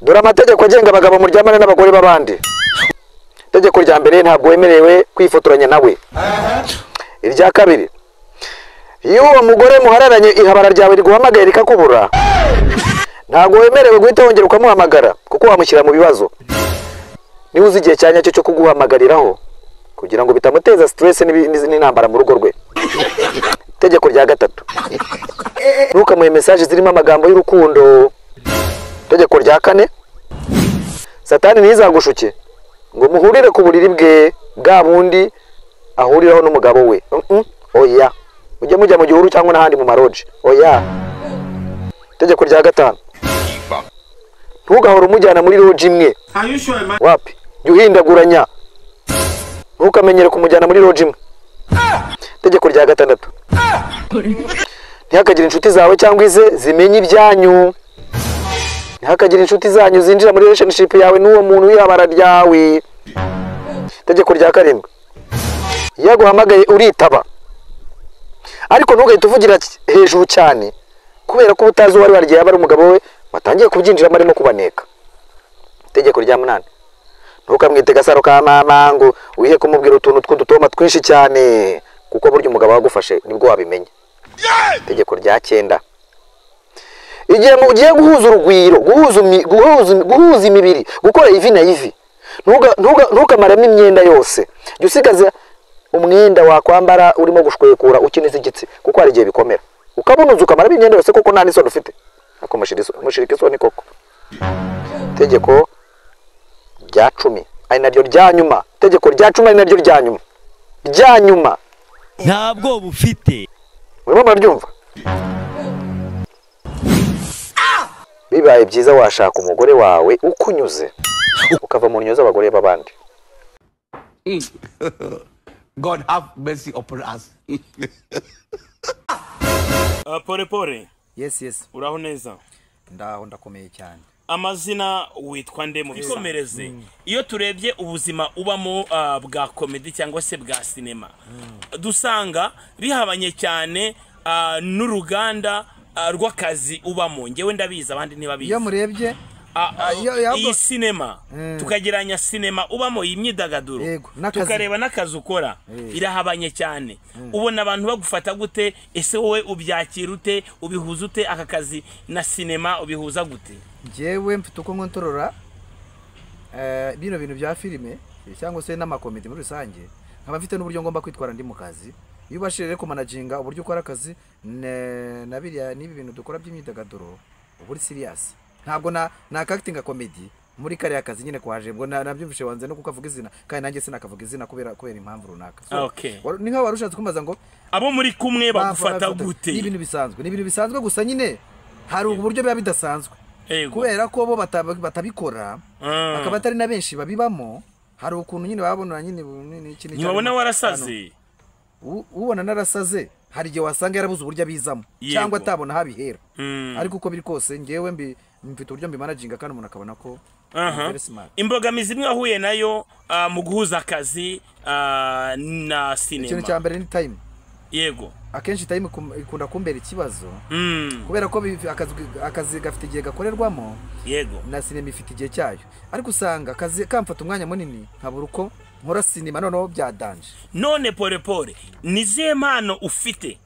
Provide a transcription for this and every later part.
dore amategeko agenga abagabo muryamana n'abagore b'abandi itegeko rya mbere ntabwo wemerewe kwifotoranya nawe irya kabiri iyo uwo mugore muhararanye ihabara ryawe riguhamagaye rikakubura ntabwo wemerewe guhita wongera ukamuhamagara kuko wamushyira mu bibazo niba uzi igihe cya nyacyo cyo kuguhamagariraho kugira ngo bitamuteza siteresi n'intambara mu rugo rwe itegeko rya gatatu ntukamuhe mesaje zirimo amagambo y'urukundo itegeko rya kane satani ntizagushuke ngo muhurire ku buriri bwe bwa bundi ahuriraho n'umugabo we Mm-mm. oya mujye mujya mu gihuru cyangwa n'ahandi mu maroji oya itegeko rya gatanu ntugahora umujyana muri roji imwe Are you sure, man? wapi jya uhindaguranya ntukamenyere kumujyana muri roji imwe itegeko rya gatandatu ntihakagire inshuti zawe cyangwa ize zimenya ibyanyu ntihakagire inshuti zanyu zinjira muri relationship yawe n'uwo muntu w'ibara ryawe itegeko rya karindwi iyo aguhamagaye uritaba ariko ntugahite uvugira hejuru cyane kubera ko uba utazi uwari waryo yaba ari umugabo we watangiye kubyinjiramo arimo kubaneka itegeko rya munani ntukamwite gasaro ka mama ngo wihe kumubwira utuntu tw'udutoma twinshi cyane kuko burya umugabo wagufashe nibwo wabimenya itegeko rya cyenda igihe mugiye guhuza urugwiro guhuza imi- guhuza imi- guhuza imibiri gukora ivi na ivi ntuga- ntuga- ntukamaremo imyenda yose jya usigaza umwenda wakwambara urimo gushwekura ukiniza igitsi kuko hari igihe bikomera ukabunuza ukamaramo imyenda yose kuko nta n'isoni ufite ariko mushirika iso- mushirika isoni koko itegeko rya cumi ari naryo rya nyuma itegeko rya cumi ari naryo rya nyuma rya nyuma nta bwoba ufite urimo muraryumva bibaye byiza washaka umugore wawe ukunyuze ukava mu nyo z'abagore b'abandi God have mercy upon us. Uh, pole pole yesi yesi uraho neza ndaho ndakomeye cyane amazina witwa nde mu bikomereze iyo turebye ubuzima ubamo ah, bwa komedi cyangwa se bwa sinema dusanga bihabanye cyane ah, n'uruganda ah, rw'akazi ubamo ngewe ndabizi abandi ntibabizi iyo murebye Ah, ah, iyo- iyo- iyi sinema tukageranya sinema ubamo iyi myidagaduro Yego, n'akazi. tukareba n'akazi ukora birahabanye cyane ubona abantu bagufata gute ese wowe ubyakira ute ubihuza ute aka kazi na sinema ubihuza gute njyewe mfite uko nkontorora eh, bino bintu bya filime eh, cyangwa se n'amakomedi muri rusange nkaba mfite n'uburyo ngomba kwitwara ndi mu kazi iyo ubashije rero kumanaginga uburyo ukora akazi ne- na biriya n'ibi bintu dukora by'imyidagaduro uba uri siriyasi ntabwo na nakakitinga komedi muri kariya kazi nyine kwaje ubwo na- nabyumvishe wanze no kukavuga izina kandi nanjye sinakavuga izina kubera kubera impamvu runaka So, Okay. waru- ni nk'aho wari ushatse kumbaza ngo abo muri kumwe bafata- bagufata ni ibintu gute bisanzwe ni ibintu bisanzwe gusa nyine hari uburyo biba bidasanzwe Yego. kubera ko bo bata- batabikora bakaba atari na benshi babibamo hari ukuntu nyine babona nyine bu- ni- ni iki n'iki- ntibabona warasaze U- ubona narasaze hari igihe wasanga yarabuze uburyo abizamo Yego. cyangwa atabona aho abihera Mm. ariko uko biri kose ngewe mbi- mfite uburyo mbimanaginga kandi umuntu akabona ko Aha. very smart. imbogamizi imwe wahuye nayo ah, mu guhuza akazi ah, na ikintu sinema cya mbere ni time yego akenshi time ikum- ikunda kumbera ikibazo Mm, kubera ko bi- akazi akazi gafite igihe gakorerwamo yego na sinema ifite igihe cyayo ariko usanga akazi kamfata umwanya munini nkabura uko nkora sinema noneho byadanje none polepole ni izihe mpano ufite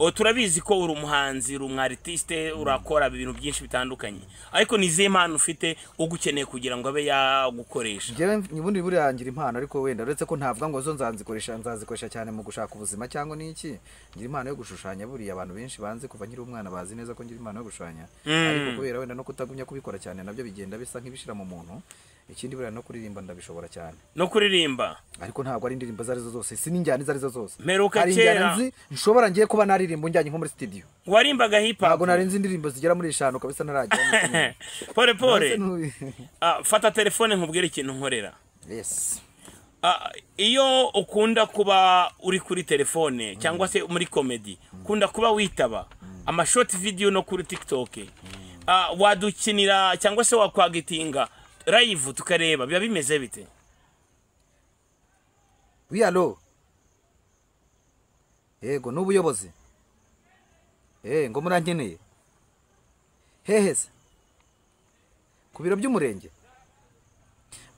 O, turabizi ko uri umuhanzi uri umwaritiste urakora ibintu byinshi bitandukanye ariko ni izihe mpano ufite ugukeneye kugira ngo abe yagukoresha njyewe ubundi burirangira impano ariko wenda uretse ko ntavuga ngo zo nzazikoresha nzazikoresha cyane mu gushaka ubuzima cyangwa n'iki ngira impano yo gushushanya buriya abantu benshi banze kuva nkiri umwana bazi neza ko ngira impano yo gushushanya ariko kubera wenda no kutagumya kubikora cyane nabyo bigenda bisa nk'ibishira mu muntu ikindi buriya no kuririmba ndabishobora cyane no kuririmba ariko ntabwo ari indirimbo izo ari zo zose si n'injyana izo ari zo zose Mperuka hari injyana kera. nzi nshobora ngiye kuba naririmba unjyanye nko muri studio warimbaga hip hop ntabwo nari nzi indirimbo zigera muri eshanu kabisa ntaragera muri kimwe. polepole Nonese fata telefone nkubwire ikintu nkorera nu- yes Ah, iyo ukunda kuba uri kuri telefone cyangwa se muri komedi ukunda kuba witaba amashoti vidiyo no kuri tikitoke Ah, wadukinira cyangwa se wakwagitinga live tukareba biba bimeze bite we allo yego n'ubuyobozi eh ngo murankeneye hehe se ku biro by'umurenge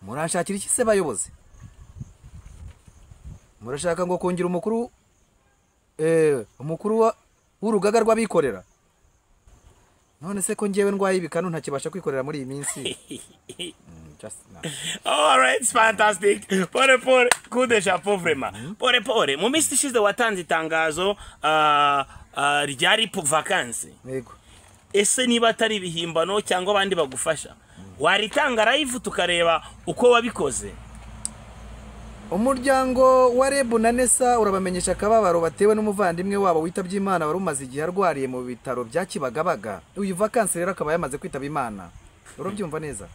muranshakira iki se bayobozi murashaka ngo kongera umukuru eh, umukuru wa- w'urugaga rw'abikorera none se ko ngewe ndwaye ibikanu ntakibasha kwikorera muri iyi minsi Mm, just no. Alright, it's fantastic. Pole pole, coup de chapeau vraiment. Pole pole, mu minsi ishize watanze itangazo ah, ah, ryari pour vacances. yego Ese niba atari ibihimbano cyangwa abandi bagufasha, waritanga live tukareba uko wabikoze. umuryango wa rebu na nesa urabamenyesha akababaro batewe n'umuvandimwe wabo witabye imana wari umaze igihe arwariye mu bitaro bya kibagabaga uyu vakansi rero akaba yamaze kwitaba imana urabyumva neza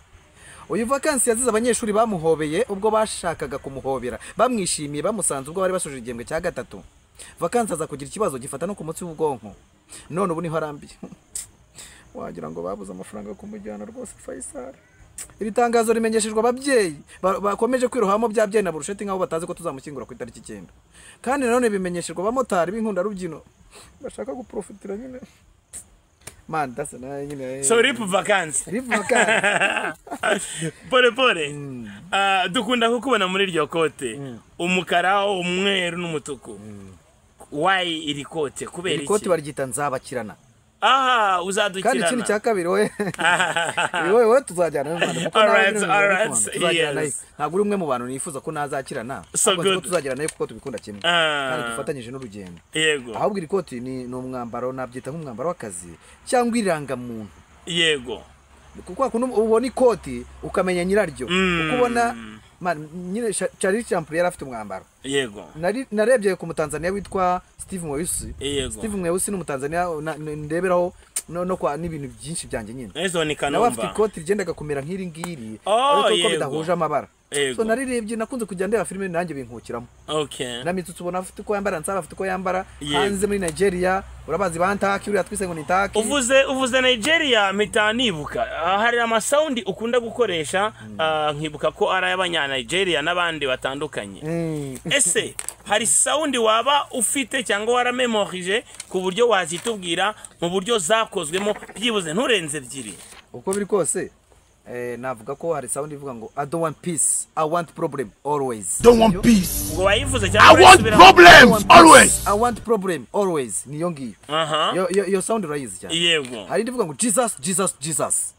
uyu vakansi yazize abanyeshuri bamuhobeye ubwo bashakaga kumuhobera bamwishimiye bamusanze ubwo bari basoje igihembwe cya gatatu vakansi aza kugira ikibazo gifata no ku mutsi w'ubwonko none ubu niho arambiye wagira ngo babuze amafaranga yo kumujyana rwose fayisari iri tangazo rimenyeshejwe ababyeyi ba- bakomeje kwirohamo bya byeyi na burusheti nk'aho batazi ko tuzamushyingura ku itariki icyenda kandi nanone bimenyeshejwe abamotari b'inkundarubyino bashaka guporofitira nyine mani dasi nayo nyine So rip vacances. Rip vacancy. pole pole. Ah, dukunda kukubona muri iryo kote. Umukara, umweru n'umutuku. Why iri kote? Kubera iri koti iki? baryita nzabakirana Aha, kandi uzadukirana. ikindi cya kabiri we wowe wowe tuzajyana mu Rwanda kuko nawe Alright, uri mu Rwanda, alright, kuko tuzajyana yes. nayo. ntabwo uri umwe mu bantu nifuza ko nazakirana So ahubwo nzi ko good. tuzajyana nayo kuko tubikunda kimwe Ah. kandi dufatanyije n'urugendo Yego. ahubwo iri koti ni ni umwambaro nabyita nk'umwambaro w'akazi cyangwa irangamuntu Yego. kuko wakunda ubona ikoti ukamenya nyiraryo Mm. uko ubona man, nyine Sha- Charlie Chaplin yari afite umwambaro Yego. Nari- narebye ku mutanzaniya witwa steve mweusi Yego. steve mweusi ni umutanzaniya na- na- ndeberaho no, no kwa n'ibintu byinshi byanjye nyine Ezo ni nawe afite kanumba. ikoti rigendaga kumera nk'iri ngiri Oh, ariko uko yego. bidahuje amabara Yego. so narirebye nakunze kujya ndeba filime nanjye binkukiramo Okay. namitutsi ubona afite uko yambara nsaba afite uko yambara Yego. hanze muri nigeria urabazi bantaki uriya twise ngo ni taki uvuze uvuze nigeria mpita nibuka Ah, hari amasawundi ukunda gukoresha ah, nkibuka ko ari ay'abanyanigeria n'abandi batandukanye ese hari sawundi waba ufite cyangwa waramemorije ku buryo wazitubwira mu buryo zakozwemo byibuze nturenze ebyiri uko biri kose eh, navuga ko hari sound ivuga ngo i don't want peace i want problem always Don't want peace. ubwo wayivuze I cyangwa want urayisubiramo? problems always. i want problem always niyo ngiyo aha Iyo- iyo- iyo sound urayizi cyane yego hari indi ivuga ngo jesus jesus jesus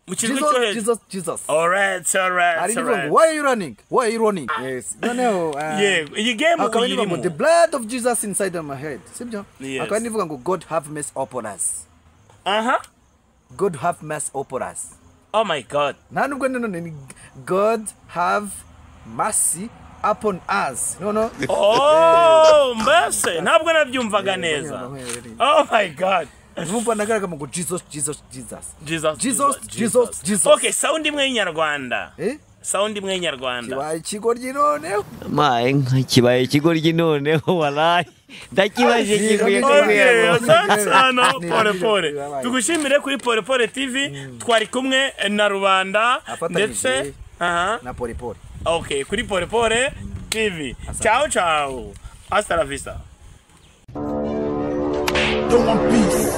mu kijwi jesus cyo hejuru jesus jesus alright hari alright indi ivuga ngo alright why are you running why are you running yes noneho uh, yego iyi game hakaba indi ivuga ngo uyirimo the blood of jesus inside my head sibyo Yes. hakaba indi ivuga ngo god have mercy upon us aha god have mercy upon us oh my god nta nubwo nanone ni god have mercy upon us noneho Oh, mbese ntabwo nabyumvaga neza. Oh my god. numva nagaraga mu ngo jesus jesus jesus Jesus. Jesus, Jesus, Jesus. Okay, sound imwe y'inyarwanda. Eh? Sound imwe y'inyarwanda. kibaye ikigoryi noneho maye nka kibaye ikigoryi noneho waraye ndakibaje Ni- kivuye ni- kubera Okay, ngo- thanks hano Ni- pole ni- pole. ni- Tugushimire kuri pole pole TV twari kumwe na Rubanda Afatanyije. ndetse aha na polipoli okay kuri pole pole TV. Ciao ciao. Hasta la vista. Don't want peace.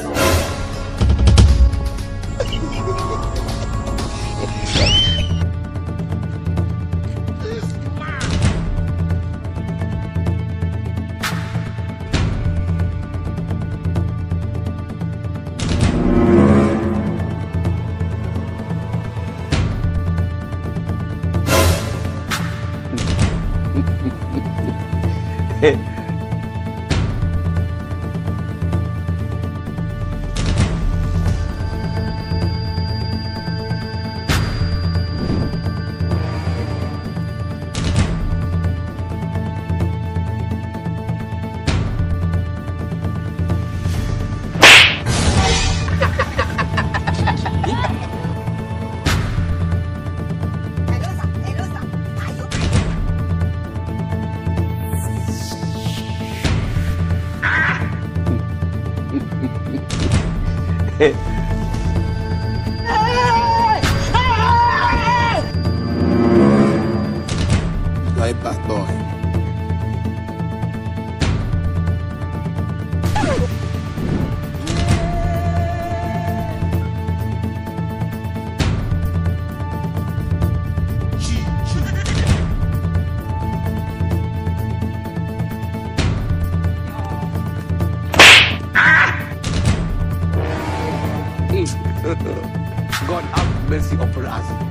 God have mercy upon us.